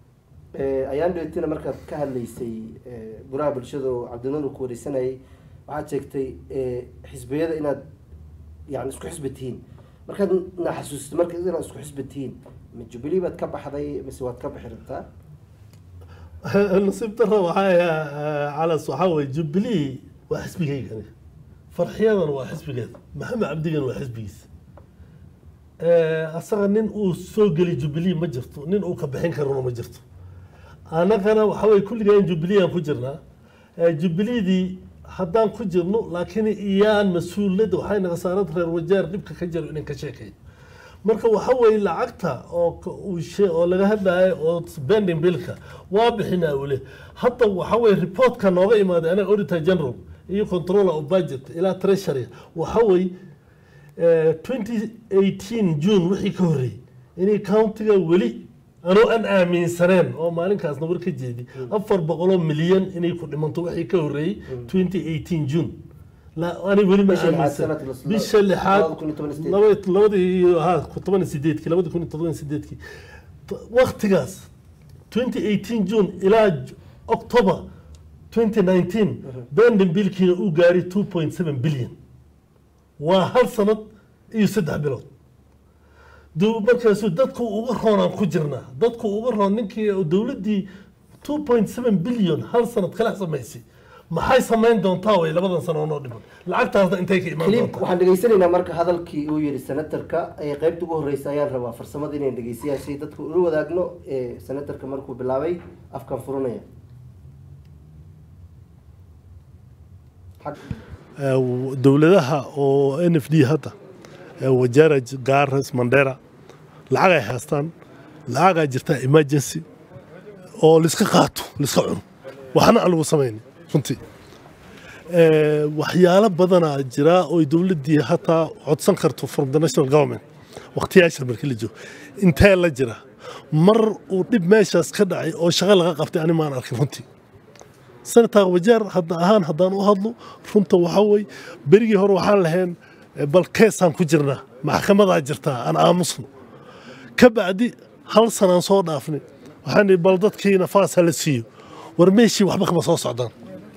Eh, ayaan dheetina markaad ka hadlaysay eh, guraha bulshada oo cabdinuur uu ku wareysanayay waxaad sheegtay eh, xisbiyada inaad yani isku xisbi tihiin markaad na xasuusito marka inaad isku xisbi tihiin ma jubilee baad ka baxday mise waad ka bixi rabtaa nasiib dara waxaa calas waxaa weye jubilee waa xisbigeygani farxiyadan waa xisbigeeda maxamed cabdigan waa xisbigiisa asaga nin uu soo geli jubilee ma jirto nin uu ka bixin karana ma jirto annagana waxa weye kulligeen jubilee aan ku jirnaa jubileedii haddaan ku jirno laakiin iyaan mas-uuliyadda waxay naga saarad reer wajaar dhibka ka jiro inaan ka sheekayo marka waxa weeye lacagta oo ka- uu shee- oo laga hadlayo oo spending billka waa bixinaa ule hadda waxa weye reportka nooga imaaday anaga auditor general iyo controller of budget ilaa treasury waxa weye eh, 2018 june wixii ka horreeyey inay countiga weli anoo aan aaminsaneen oo maalinkaasna war ka jeedi afar boqoloo milyan inay ku dhimanto wixii ka horreeyey 2018 june la ani weli ma Bisha lixaad aaminsan sanadka la- bisha lixaad labada kun iyo toban iyo sideed. laba- labadii iyo ha ku toban iyo sideedkii labadi kun iyo toban iyo sideedkii T- waqtigaas 2018 june ilaa J- october 2019 bending billkiina uu gaaray 2.7 billion waa hal sanad iyo saddex bilood duu markaasu dadku uga roonaan ku jirnaa dadku uga roon ninkii dowladdii 2.7 billion hal sanad kala samaysay maxay samayn doontaa way labadan sano oo noo dhiman lacagtaasna intay ka imaan clip doontaa waxaan dhegeysanaynaa marka hadalkii uu yihi senatarka ee qeybta ugu horeysa ayaan rabaa farsamada inaan dhegeysayaan si dadku ula wadaagno ee senatarka markuu bilaabay afkan furanaya Xag- dowladaha oo n f d hadda ee wajaara gaaras mandera lacag ay haystaan lacagaa jirta emergency oo liska qaato liska cuno waxna aan lagu samayn runtii Eh, waxyaalo badanaa jira oo dowladdii hataa codsan karto from the national government waqtiyaasha markii la joogo intee la jira mar uu dhib meeshaas ka dhacay oo shaqo laga qabtay ani maan arkin runtii senator wajaar hadda ahaan haddaan u hadlo runta waxaa wey berigii hore waxaan lahayn eh, bal keesaan ku jirnaa maxkamadaa jirtaa aan aamusno ka bacdi hal sanaan soo dhaafnay waxaan ihi bal dadkii nafaas hala siiyo war meeshii waxba kama soo socdaan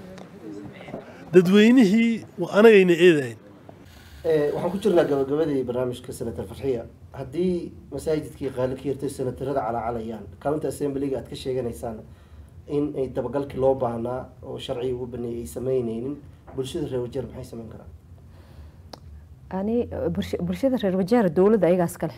dadweynihii waa anagayna eedayn Eh, waxaan ku jirnaa gabagabadii barnaamijka senator farxiya haddii masaajidkii qaali ka yartay senatarada calaacalayaan county assemblyga aad ka sheeganaysaan in ay dabagalkii loo baahnaa oo sharciga ugu baneeyay ay sameyneynin bulshada reer wajeer maxay sameyn karaan ani bulsha- bulshada reer wajaara dowladda ayagaas kale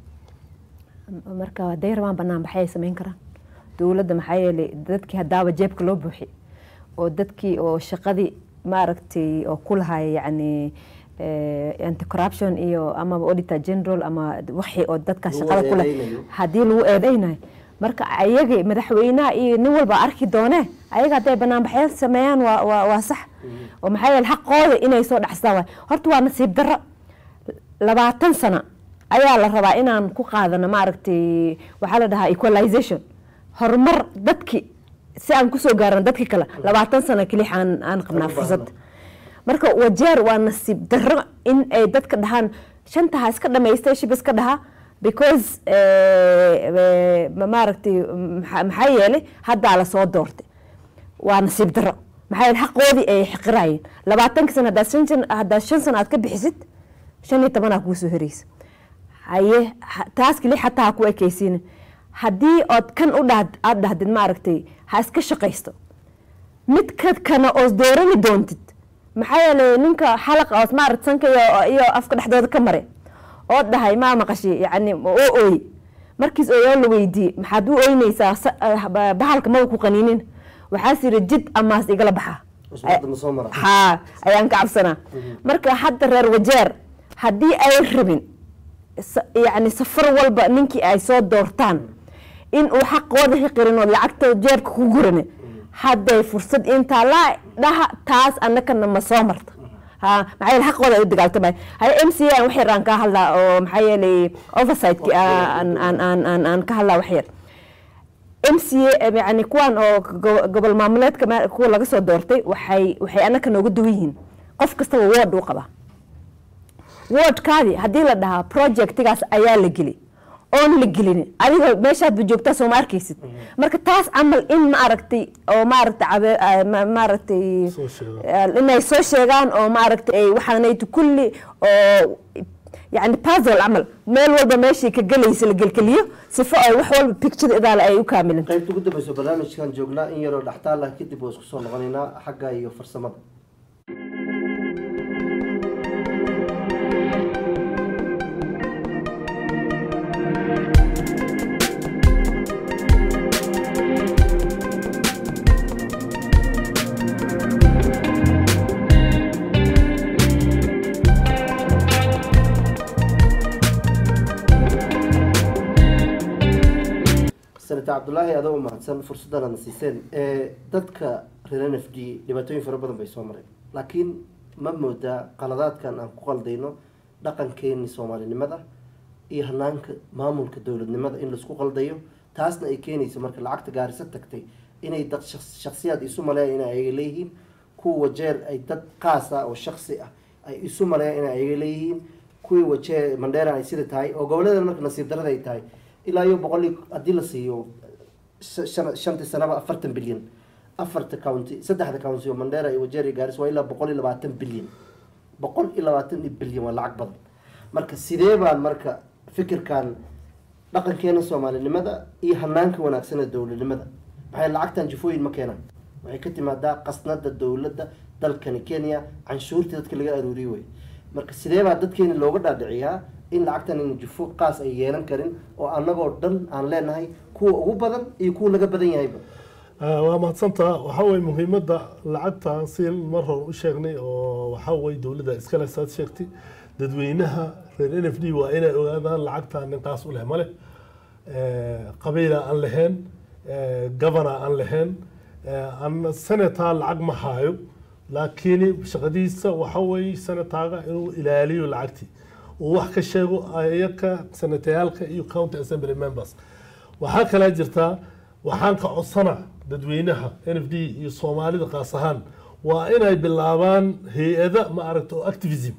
marka hadday rabaan banaan baxay ay sameyn karaan dowladda maxaa yeelay dadkii haddaaba jeebka loo buuxi oo dadkii oo shaqadii maaragtay oo ku lahay yacni anti corruption iyo amaba auditor general ama wixii oo dadka Lagu shaqada ku leh eedeynayo. haddii lagu eedeynayo marka ayaga madaxweynaha iyo nin walba arki doonee ayaga hadday banaanbaxyo sameeyaan waa waa waa sax oo maxaa yeele xaqooda inay soo dhacstaan waay horta waa nasiib darro labaatan sano ayaa la rabaa inaan ku qaadano maaragtay waxaa la dhahaa equalization horumar dadki si aan kusoo gaarano dadki kale labaatan sano kelix aan aan qabnaa fursad marka wajeer waa nasiib darro in ay dadka dhahaan shanta ha iska dhamaystay shib iska dhaha because eh, eh, ma- maaragtay maxa- maxaa yeelay haddaa lasoo doortay waa nasiib darro maxaa yeele xaqoodii ay xiqirayeen labaatanka sano haddaad shan jan- haddaad shan sano aad ka bixisid shan iyo tobanaa kuu soo horeysa haye ha- taas keli xataa ha ku ekeysiinin haddii ood kan u dhahd aad dhahdid maaragtay ha iska shaqaysto mid ka kana oos doorani doontid maxaa yeelay ninka xalaqa oos maaragt sanka iyo, iyo afka dhexdooda ka mare oo dhahay maa maqashi yacni oo ooy markiis ooyoo la weydiiyey maxaad u oynaysaa sa- ah, ba- bahalka maba ku qaniinin waxaas yidhi jid amaas igala baxa usbuucda ma soo mara haa ayaan ka cabsanaa marka hadda reer wajeer haddii ay rabin sa- yacni safar walba ninkii ay soo doortaan in uu xaqooda xiqirin oo lacagta jeebka ku gurane hadday fursad intaa la dhaha taas annakana ma soo marta ha maxaa yeele xaqooda ay u dagaaltamay haye m c a wax yar aan ka hadlaa oo maxaa yeelay oversightkii aan aan aan aan aan ka hadlaa wax yar m c a yani kuwan oo go- gobol maamuleedka ma- kuwa laga soo doortay waxay waxay annaka nooga duwan yihiin qof kastaba ward uu qabaa wardkaadii haddii la dhahaa projectigaas ayaa la geli oon la gelinin adiga meeshaadba joogtaa soo ma arkaysid marka taas camal in ma aragtay oo maaragtay cabe- ah, ma- maaragtay Soo sheegaan. eh, inay soo sheegaan oo maaragtay ay waxaanaytu kulli oo yani puzzle camal meel walba meeshii ka gelaysa la gelgeliyo sifo ay wax walba picture idaale ay u kaamilanto qaybta ugu dambeyso barnaamijkan joognaa in yaroo dhextaal ah kadib waa isku soo noqonaynaa xagga iyo farsamada senator cabdulaahi adoo u mahadsan fursaddan aadna siiseen ee dadka reer n f d dhibaatooyin fara badan bay soo mareen laakiin ma moodaa qaladaadkan aan ku qaldayno dhaqankeeni soomaalinimada iyo hanaanka maamulka dowladnimada in laisku qaldayo taasna ay keenayso marka lacagta gaarisa tagtay inay dad shaks- shakhsiyaad isu maleeyaan inay ayaga leeyihiin kuwa wajeer ay dad qaas ah oo shaksi ah ay isu maleeyaan inay ayaga leeyihiin kuwii wajeer mandheera ay sida tahay oo goboledan marka nasiib darada ay tahay ilaa iyo boqol iyo haddii la siiyo shan- shan- shantii sanaba afartan bilyan afarta county saddexda county oo mandheera iyo wajeer iyo gaaris waa ilaa boqol iyo labaatan bilyan boqol iyo labaatan iyo bilyan waa lacag badan marka sidee baan marka fikirkan dhaqankeena soomaalinimada iyo hanaanka wanaagsan ee dowladnimada maxay lacagtan jufooyin ma keenaan waxay ka timaadaa qasnada dowladda dalkani kenya canshuurtii dadka laga aruuriye wey marka sidee baa dadkeena looga dhaadhiciyaa in lacagtan in jufo qaas ay yeelan karin oo annagoo dhan aan leenahay kuwa ugu badan iyo kuwa laga badan yahayba Ah, waa mahadsantaa waxaa weye muhiimadda lacagta si mar hore u sheegnay oo waxaa weye dowladda iskale saad sheegtay dadweynaha reer n f d waa inay ogaadaan lacagta ninkaas u leh male qabiila aan lahayn governor aan lahayn an senator lacag ma haayo laakiin shaqadiisa waxa weye senataaga inuu ilaaliyo lacagtii uu wax ka sheego ayaka senatayaalka iyo county assembly members waxaa kalaa jirtaa waxaan ka codsana dadweynaha n f d iyo soomaalida qaas ahaan waa inay bilaabaan hay-ada ma aragta oo activism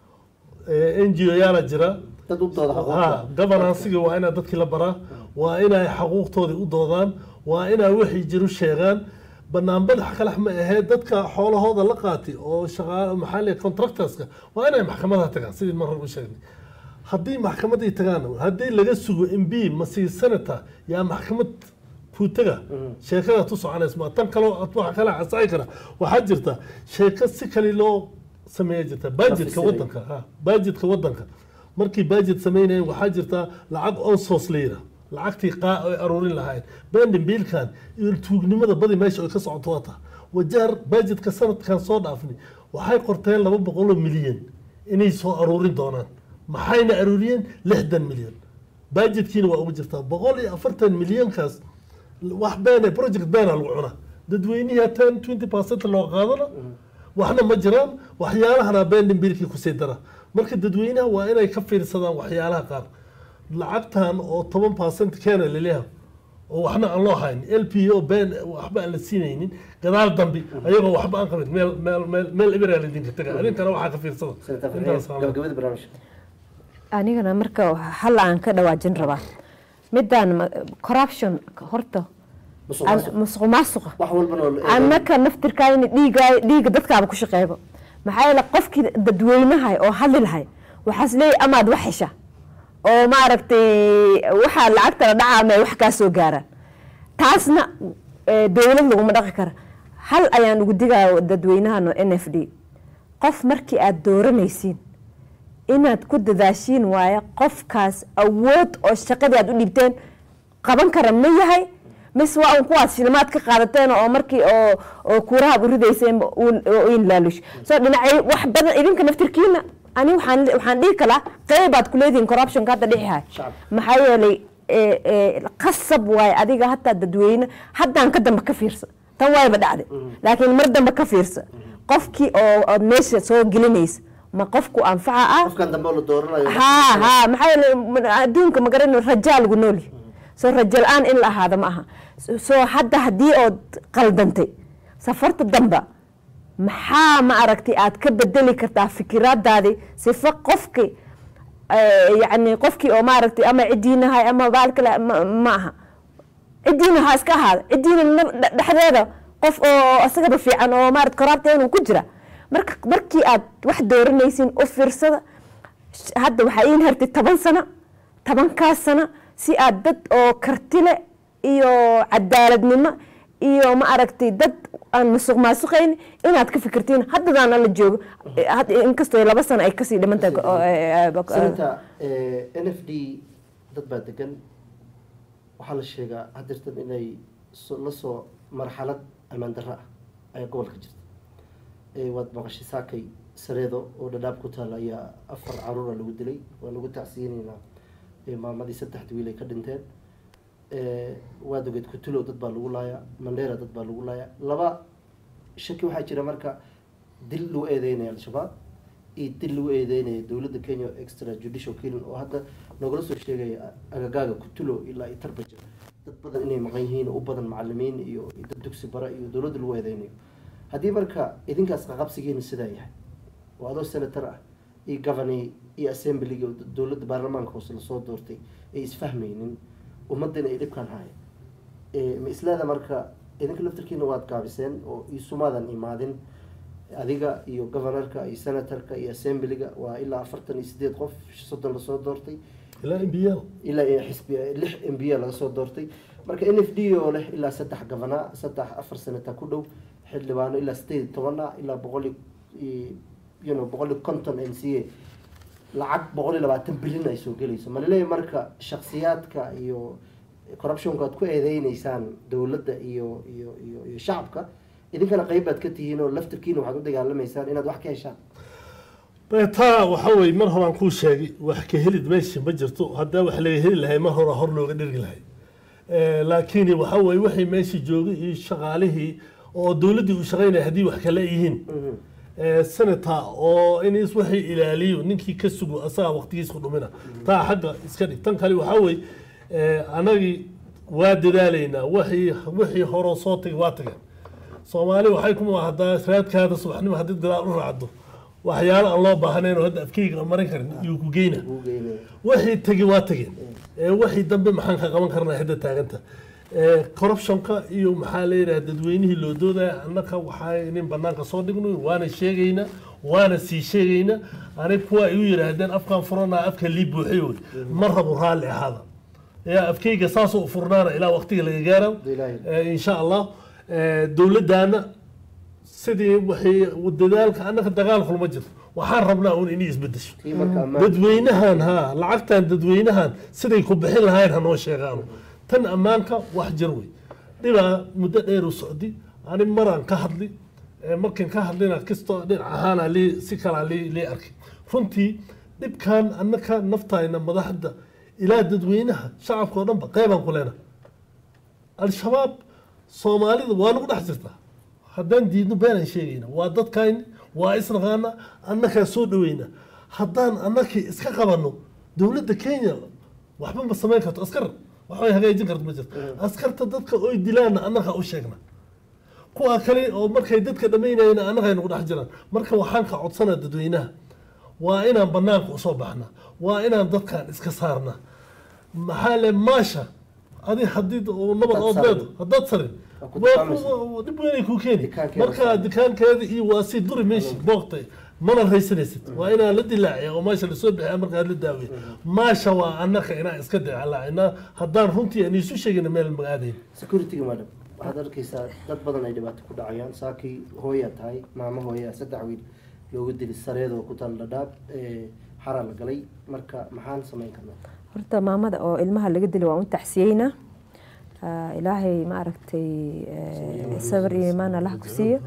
n g o yaala jira dad u dooda ha xuquuqda governancega waa inaa dadkii la baraa waa inay xaquuqtoodii u doodaan waa inay wixii jiru sheegaan banaanbadax kalex ma ahee dadka xoolahooda la qaatay oo shaqa maxaa la contractorska waa inay maxkamadaha tagaan sidii mar hore u sheegnay haddii maxkamadii tagaan haddii laga sugo m b masi senator yaa maxkamad kuu taga sheekada tu soconaysa ma tan kaloo waxa kale casaci kara waxaa jirta sheeko si kale loo sameeya jirta budgetka Tafsiray. wadanka ha budgetka wadanka markii budget sameynayeen waxaa jirta lacag onsos la yira lacagtii qaa ay aruurin lahaayeen bendin biilkan iyo tuugnimada badi meesha ay ka socoto wata wajaar budgetka sanadkan soo dhaafnay waxay qorteen laba boqol oo milyan inay soo aruurin doonaan maxayna aruuriyeen lixdan milyan budgetkiina waa ugu jirtaa boqol iyo afartan milyankaas wax beene project beena lagu cuna dadweynihii ten twenty percent loo qaadana waxna ma jiraan waxyaalahana bendin biilkii kusii dara marka dadweynaha waa inay ka fiirsadaan waxyaalaha qaar lacagtan oo toban percent keena laleeyahay oo waxna aan loo hayn l p o ben waxba aan la siinaynin gadaal dambi ayagoo waxba aan qabin meel meel meel meel ibraa laydinka taga adinkana waxaa ka fiirsada senator Intaas farxiin aan- gabagabada barnaamijka anigana marka hal aan ka dhawaajin rabaa midaan ma- corruption horta musuq aan- maasuq musuq maasuqa wax walbana oo la eego. annaka naftirkaayna dhiiga dhiiga dadkaaba ku shaqeeyba maxaa yeele qofkii dadweynahay oo hadli lahay waxaas leeyahy amaad wax hesha oo maaragtay waxaa lacagta la dhaca ama ay wax kaa soo gaaraan taasna eh, dowlad laguma dhaqi kara hal ayaan ugu digaya dadweynahano n f d qof markii aad dooranaysiin inaad ku dadaashiin waaye qofkaas awood oo shaqadii aad u dhiibteen qaban kara ma yahay mise waa un kuwaas shilimaad ka qaadateen oo markii oo oo kuuraha u ridayseen in laalush soo dhinacay wax badan idinka naftirkiina ani waxaan waxaan dhihi kalaa qeybaad ku leedihin corruptionka hadda dhixihay Shacabka. maxaa yeelay ee, ee, qasab waaye adiga hataa dadweyne haddaan ka dambe ka fiirsa tan waayba dhacday laakiin mar dambe ka fiirsa qofkii oo ood meesha soo gelinaysa ma qofku anfaca ah qofkan dambe oo la dooranayo ها ها maxaa yeele adduunka ma garan rajaa lagu nool yahay soo rajo la-aan in la ahaado ma aha soo hadda haddii ood qaldantay safarta damba maxaa ma aragtay aad ka bedeli kartaa fikiraadaadii sifo qofki eh, yacni qofkii oo maaragtay ama cidiinahay ama baal kale ma ma aha cidiina ha iska ahaada cidiina na- dhe- dhexdeeda qof oo asagaba fiican oo maarata koraabta inuu ku jira marka markii aad wax dooranaysin u fiirsada sh- hadda waxaa iin hartay toban sano tobankaas sano si aad dad oo kartile iyo cadaaladnimo iyo ma aragtay dad aan musuq maasuqayn inaad ka fikirtiin haddadaana la joogo Eh, had- inkastoo laba sano ay kasii dhiman tahay go- eh, eh, sababta n f d dad baa degan waxaa la sheegaa hadirtan inay so- la soo marxalad amaan darro ah ayaa gobolka jirta Eh, waad maqashay saakay sareedo oo dhadhaab ku taala ayaa afar caruura lagu dilay waa lagu tacsiyinaynaa eh, maamadii saddexda wiil ay ka dhinteen Eh, waad ogeed kutulo dad baa lagu laayaa mandheera dad baa lagu laayaa laba shaki waxaa jira marka dil lagu eedeynaya al-shabaab iyo dil lagu eedeynaya dowladda kenya extra judicial killing oo hadda nogala soo sheegaya agagaaga kutulo ilaa iyo tarbaja dad badan inay maqan yihiin oo u badan macalimiin iyo iyo dad dugsi bara iyo dowladda lagu eedeynayo haddii marka idinkaas qaqabsigiina sidaa yahay oo adoo senator ah iyo governor iyo assemblyga oo dowladda baarlamaanka hoose lasoo doortay ay isfahmaynin ummadana ay dhibkaan haya Eh, ma isleeda marka idinka laftarkiina waad gaabiseen oo isumaadan imaadin adiga iyo governorka iyo senatorka iyo assemblyga waa ilaa afartan iyo sideed qof soddon lasoo doortay ilaa imbiyaal ilaa iyo xisbi lix m b a laga soo doortay marka n f d oo leh ilaa saddex gavana saddex afar senata ku dhow xildhibaano ilaa sideed iyo toban ah ilaa boqol iyo you know boqol iyo konton m c a lacag boqol iyo labaatan bilyan ay soo gelayso ma laleeyahay marka shaksiyaadka iyo corruptionka aad ku eedeyneysaan dowladda iyo iyo iyo iyo shacabka idinkana qeyb baad ka tihiin oo laftirkiina waxaad u dagaalamaysaan inaad wax ka heshaan taa waxa weye mar horaan kuu sheegay wax ka helid meesha ma jirto haddaa wax laga heli lahay mar hora hor looga dhirgi lahay laakiin waxa weye waxay meesha joogay iyo shaqaalihii oo dowladdii uu shaqaynaya haddii wax kale yihiin senator oo in is waxay ilaaliyo ninkii ka sugo asaga waqtigiis ku dhumina taa xagga iska dhig tan kale waxaa weye anagii waa dadaalaynaa wixii wixii hore soo tagay waa tageen soomaali waxay kuma hadaa raadkaada subaxnimo haddii gadaal u raacdo waxyaalo aan loo baahnayn oo hadda afkeyga aan marin karin iyuu ku geyna ugu geynaya wixii tegi waa tageen ee wixii dambe maxaan ka qaban karnaa hadda taaganta ee corruptionka iyo maxaa leeyahay dadweynihii loo doodaya annaka waxaa inin banaanka soo dhigno waana sheegayna waana sii sheegayna anig kuwa igu yidhaahdeen afkaan furanaa afka lii buuxay wey ma rabo raalli ahaada yaa afkeyga saasoo u furnaana ilaa waqtiga laga gaaro Ilaahay. ee, insha allah ee, dowladdaana sidii waxay dadaalka annaka dagaal kulma jirto waxaan rabnaa un inay isbedesho kii marka ammaan dadweynahan ha lacagtan dadweynahan siday ku bixin lahayn hanoo sheegaano tan ammaanka wax jir wey dhibaa muddo dheer u socdi ani maraan ka hadli ee markan ka hadlina kastoo dhinac ahaana lii si kalaa lii lii arkay runtii dhibkan annaka naftayna madaxda ilaa dadweynaha shacabka oo dhanba qeybaan ku leenahay al-shabaab soomaalida waa nagu dhex jirtaa haddaan diidno beenaan sheegayna waa dadkayni waa isnaqaana annakaa soo dhaweyna haddaan annakii iska qabanno dowladda kenya waxba ma samayn karto askar waxbay hagaajin karto ma jirto askarta dadka oy dilaanna annakaa u sheegna kuwa kale oo markay dadka dhamaynayna annagay nagu dhex jiraan marka waxaan ka codsanaa dadweynaha waa inaan banaanka usoo baxna waa inaan dadkan iska saarna maxaa le maasha adi hadii uu nabad ood sarin. leedo haddaad sarin Waa ku waa dukaamaysa. ku- dhib weynay kuu keeni Dikaankeeda marka sarin. dikaankeeda iyo waa si duri meeshi booqtay mana raysanaysid waa inaan la dilaaciya oo maasha lasoo bixiya markaad la daawiya maasha waa annaka inaan iska dicalaacina haddaan runtii aan isu sheegina meel magacaadayn security-ga madam waxaad arkaysaa dad badan ay dhibaato ku dhacayaan saakii hooyaa tahay maamo hooyaa saddex wiil loogu dili sareedoo ku taal dhadhaab ee xaraa la galay marka maxaan samayn karnaa horta maamada oo ilmaha laga dilay waan u tacsiyeyna Ah, ilaahay ma aragtay eh, sabir iyo imaan allah ku siiyo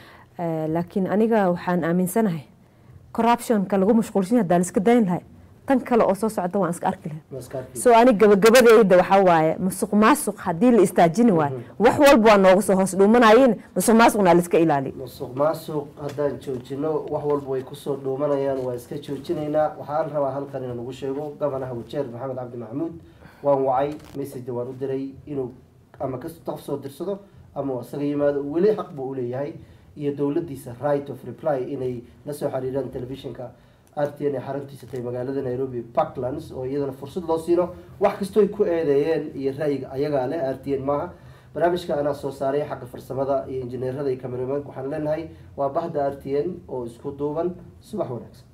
Eh, laakiin aniga waxaan aaminsanahay corruptionka lagu mashquulsan yahay hadaa la iska dayn lahay tan kale oo soo socda waan iska arki lahay maskaarkii soo ani gabagabadeyda waxaa waaye musuq maasuq haddii la istaajini waayo wax walba waa nooga soo hoos dhuumanayin musuq maasuqna la iska ilaaliyo musuq maasuq haddaan joojino wax walba way kusoo dhuumanayaan waa iska joojinaynaa waxaan rabaa halkan inaan ugu sheego gabanaha wajeer maxamed cabdi maxamuud waan wacay message waan u diray inuu ama ka qof soo dirsado ama uu isaga yimaado weli xaq buu uleeyahay iyo dowladdiisa right of reply inay la soo xiriiraan telefishinka r t n ay xaruntiisa tahay magaalada nairobi parklands oo iyadana fursad loo siino wax kastoy ku eedeeyeen iyo ra'yiga ayagaa leh r t n maaha barnaamijka anaa soo saaray xagga farsamada iyo injineerada iyo cameramank waxaan leenahay waa bahda r t n oo isku duuban subax wanaagsan